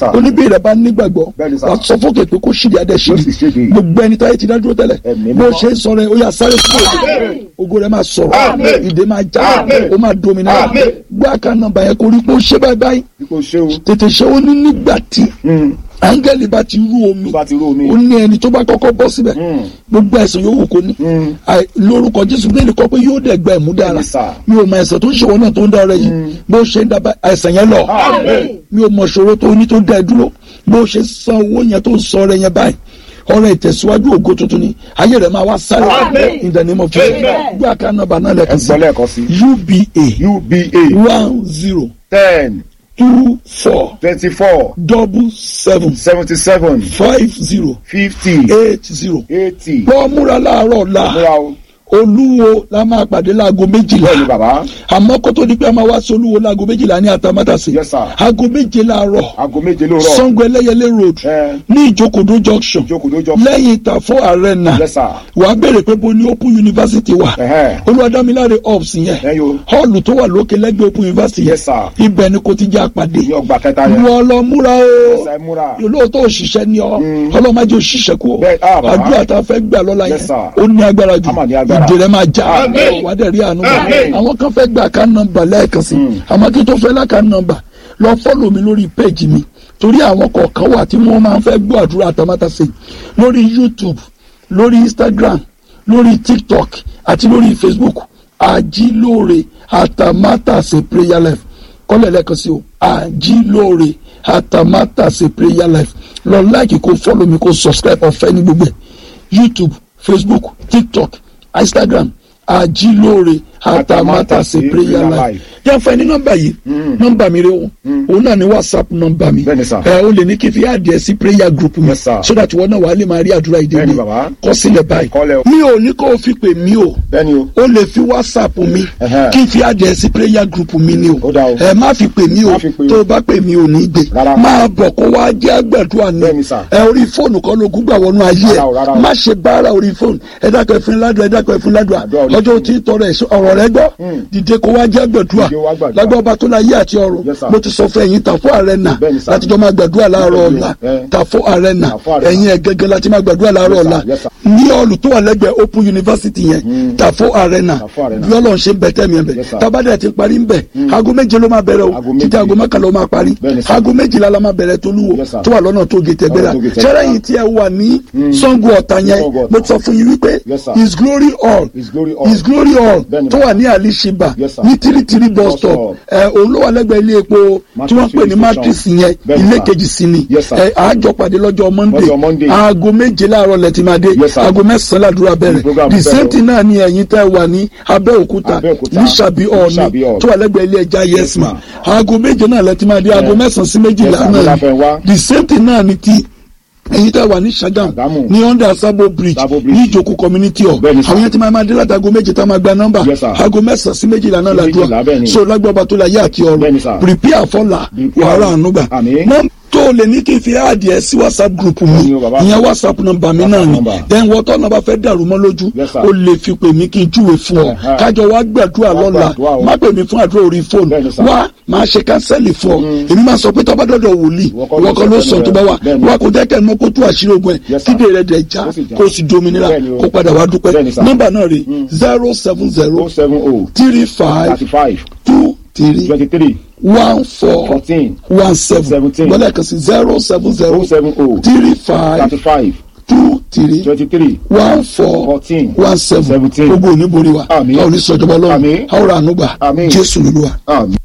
Sir. oníbí rẹ̀ bá nígbàgbọ́ Bẹ́ẹ̀ni, sir. wà sọ fókè pé kó ṣìdí adé Ó sì ṣìdí ṣèdí. gbogbo ẹni táyé ti dá dúró tẹ́lẹ̀ Ẹ̀mí bó mímọ́. ṣe ń sọ rẹ̀ ó yà sáré fún Àmín. ògo rẹ̀ máa sọ̀rọ̀ Àmín. ìdè máa já Àmín. ó máa dominira Àmín. gbé àká nọ́mbà yẹn kó rí pé ó ṣe báyìí báyìí ipò ṣé o. tètè ṣe ó ní nígbà tí Mm. áńgẹ́lì bá ti rú omi tó bá ti rú omi. ó ní ẹni tó bá kọ́kọ́ bọ́ síbẹ̀ Mm. gbogbo ẹ̀sìn yòówù kó ní Mm. Àì- lórúkọ jésù bẹ́ẹ̀ni kọ́ pé yóò dẹ̀ gba ẹ̀mú dára Bẹ́ẹ̀ni, sir. mi ò mọ ẹ̀sẹ̀ tó ń ṣèwọ́ náà tó ń dára yìí bó ṣe ń dábàá ẹ̀sẹ̀ yẹn lọ Àmín. mi ò mọ ṣòro tó ní tó dá ẹ dúró bó ṣe san owó yẹn tó ń sọ ọrẹ yẹn báyìí ọrẹ ìtẹ̀síwájú ògo tuntun ni ayé rẹ̀ máa wá sáré Àmín. in the name of Jesus Amen. gbé àká nọ́mbà náà ẹ lẹ́kọ̀ọ́ sí gbọ́ lẹ́ẹ̀kan sí. uba uba one zero ten two four twenty-four double seven seventy-seven five zero fifty eight zero eighty. bọ́ múra láàárọ̀ la múra o. olúwo la máa pàdé láago méjìlá bẹ́ẹ̀ni bàbá. àmọ́ kó tó di pé a máa wá sí olúwo láago méjìlá ní àtàmátàsí Yes, sir. aago méje láàárọ̀ aago méje lóòrọ̀. sango ẹlẹ́yẹlé road ẹ ní ìjókòdó junction jókòó jọ. lẹ́yìn ìtàfọ́ arena Yes, sir. wà á béèrè pé bo ní open university wà Ẹ̀hẹ́. olùwàdámiláre ops Ẹ yẹn yo. hall tó wà lókè lẹ́gbẹ̀ẹ́ open university Yes, sir. ibẹ̀ ni kò ti jẹ́ àpàdé ní ọgbà kẹta yẹn. wọ́n lọ múra o ẹsẹ̀ múra. olóòótọ́ òṣìṣẹ́ ni ọ Mm. ọlọ́mọdé òṣìṣẹ́ kú o Bẹ́ẹ̀, ah, bàbá. àdúrà tá a fẹ́ gbà lọ́la Yes, yẹn sir. ó ní agbára jù A mà ní agbára. ìdè rẹ̀ máa já Àmín. wà á dẹ̀ rí àánú gbà Àmín. àwọn kan fẹ́ gbà ká nọ́mbà lẹ́ẹ̀kan sí àmọ́ kí n tó fẹ́ láka nọ́mbà lọ fọ́lọ̀ mi lórí péjì mi torí àwọn kọ̀ọ̀kan wà tí wọ́n máa ń fẹ́ gbọ́ àdúrà àtàmátàsé lórí YouTube lórí Instagram lórí TikTok àti lórí Facebook àjílóore àtàmátàsé prayer life kọ́lẹ̀ lẹ́ẹ̀kan sí o àjílóore àtàmátàsé prayer life lọ láìkì kó fọ́lọ̀ mi kó subscribe ọ̀fẹ́ ní gbogbo ẹ̀ YouTube Facebook TikTok Instagram àjílóore àtàmátàsé prayer life yẹn fẹ́ ní nọ́mbà yìí nọ́mbà mi rẹ o òun náà ní whatsapp nọ́mbà mi Bẹ́ẹ̀ni, sir. ẹ o lè ní kí n fi adìẹ sí prayer group mi Yes, sir. so that wọn náà wàá lè máa rí àdúrà ìdè Bẹ́ẹ̀ni, mi bàbá. kọ sílẹ̀ báyìí Kọ́lẹ̀ o. mi ò ní kó o fi pè mí o bẹ́ẹ̀ni o. o lè fi whatsapp mi Ẹhẹ́. kí n fi adìẹ sí prayer group mi ni o Ó dáa o. ẹ má fi pè mí o Má fi pè o. tó o bá pè mí o ní gbé Rárá. máa bọ̀ kó wá jẹ́ àgbàdua ni Bẹ́ẹ̀ni, sir. ẹ orí fóònù kan ló gúgbà wọnú ayé Rárá o, rárá ẹ o. má ṣe bára orí fóònù ẹ dákọ̀ ẹ̀fín ládùá ẹ dákọ̀ ẹ̀fín ládùá Àdúrà orí ọjọ́ fóònù. tí tọrọ ẹ̀ ọ̀rọ̀ rẹ gbọ́ dìde kó wá jẹ́ àgbàdua Dìde wá gbàdúrà. lágbà ọba tó láyé àti ọ̀run Yes, sir. mo ti sọ fún ẹ̀yin tàfọ́ arena Bẹ́ẹ̀ni, sir. láti jọ máa gbàdúrà láàárọ̀ Bẹ́ẹ̀ni o. ọ̀la Eh. tàfọ́ arena Tàfọ́ Arena. ẹ̀yin ẹ̀ gẹ́gẹ́ láti máa gbàdúrà láàárọ̀ Yes, sir. ọ̀la Yes, sir. ní ọ̀lù tó wà lẹ́gbẹ̀ẹ́ open university yẹn tàfọ́ arena Tàfọ́ Arena. bí ọlọ́run ṣe ń bẹ tẹ́mi ẹ̀ bẹ̀ Yes, sir. tabadẹ ti parí ń bẹ̀ aago méje ló máa bẹ̀rẹ̀ o Aago títí méje. aago mọ́kànlá ó máa parí Bẹ́ẹ̀ni, sir. aago méjìlá la máa bẹ̀rẹ̀ tolúwo Yes, sir. tó wà lọ́nà tó gé tẹ̀gbẹ́ra Lọ́nà tó gé Tẹ̀gbẹ́ra. ṣẹ́rẹ́ yìí tí ẹ wà ní Ṣàngó Ọ̀tà yẹn Ṣàngó Ọ̀tà. mo ti sọ fún yín wípé Yes, sir. his glory all His glory all. his glory all Bẹ́ẹ̀ni, tó wà ní alishiba Yes, sir. ní tírítírí bus Bus stop stop. ẹ òun ló wà lẹ́gbẹ̀ẹ́ ilé epo tí wọ́n pè ní Matrix matrix station. yẹn Bẹ́ẹ̀ni, ilé sir. kejì sí ni Yes, sir. ẹ àjọ pàdé lọ́jọ́ monday Lọ́jọ́ Monday. aago méje láàárọ̀ lẹ́tì máa dé Yes, sir. aago mẹ́sàn-án làdúrà bẹ̀rẹ̀ program the bẹ̀rẹ̀ same o. thing náà ni ẹ̀yin tẹ́ wà ní abẹ́òkúta Abẹ́òkúta. ní sàbí ọ̀ọ́ni Ṣàbí Hall. tó wà lẹ́gbẹ̀ẹ́ ilé ẹja Yes, yesma ma'am. aago méje náà lẹ́tì máa dé aago mẹ́sàn-án sí méjìlá Yes, sir. náà Láfẹ́ wá. ni the same thing náà ni ti ẹ̀yin tẹ́ wà ní Ṣàgámù Ṣàgámù. ní under Sabo bridge Sabo Bridge. ní ìjókòó community hall Bẹ́ẹ̀ni, sir. àwọn yẹn ti máa máa dé láti aago méje tá a máa gba nọ́mbà Yes, sir. aago mẹ́sàn-án sí méjìlá náà Sí méjìlá, làdúrà bẹ́ẹ̀ni. so lágbàbà tó la yé àti ọrùn Bẹ́ẹ̀ni, sir. prepare fọlá Prepare. wàhálà ànúgbà Àmín. nọ́mbà tó lè ní kí n fi àdìẹ sí whatsapp group mi Bẹ́ẹ̀ni o, bàbá. ìyẹn whatsapp nọ́mbà mi náà WhatsApp ni number. then wọ́tọ́ náà bá fẹ́ dàrú mọ́ lójú Yes, sir. o lè fi pè mí kí n júwe fún ọ Ẹ̀hẹ́. kájọ wá gbàdúrà Wá lọ́la gbàdúrà o. má pè mí fún àdúrà orí fóònù Bẹ́ẹ̀ni, sir. wá máa ṣe kánsẹ́lì fún ọ èmi máa sọ pé tọ́ba dọ́dọ̀ wòlíì Ìwọ kọ́ ló ìwọ kọ́ ló sọ sọ fẹ́nu tó bá rẹ̀. wà Bẹ́ẹ̀ni. wá kó jẹ́ kẹ́ ẹ mọ́ kó tú àṣírí ogun ẹ̀ Yes, sir. kídè rẹ̀ dẹ̀ já Ó sì já. kó sì dominira Bẹ́ẹ̀ni o. kó padà wá dúpẹ́ Bẹ́ẹ̀ni, sir. nọ́mbà náà rè zero seven zero o seven o. three five thirty five. two three twenty three. one four fourteen. one seven Seventeen. gbọ́dọ̀ kan sí zero seven zero o seven o. three five thirty five. two three twenty three. one four Fourteen. one seven Seventeen. gbogbo oníborí wa Àmín. a ò ní sọjọba lọ́wọ́ Àmín. a ó ra àánú gbà Àmín. Jésù lóluwà. àmín.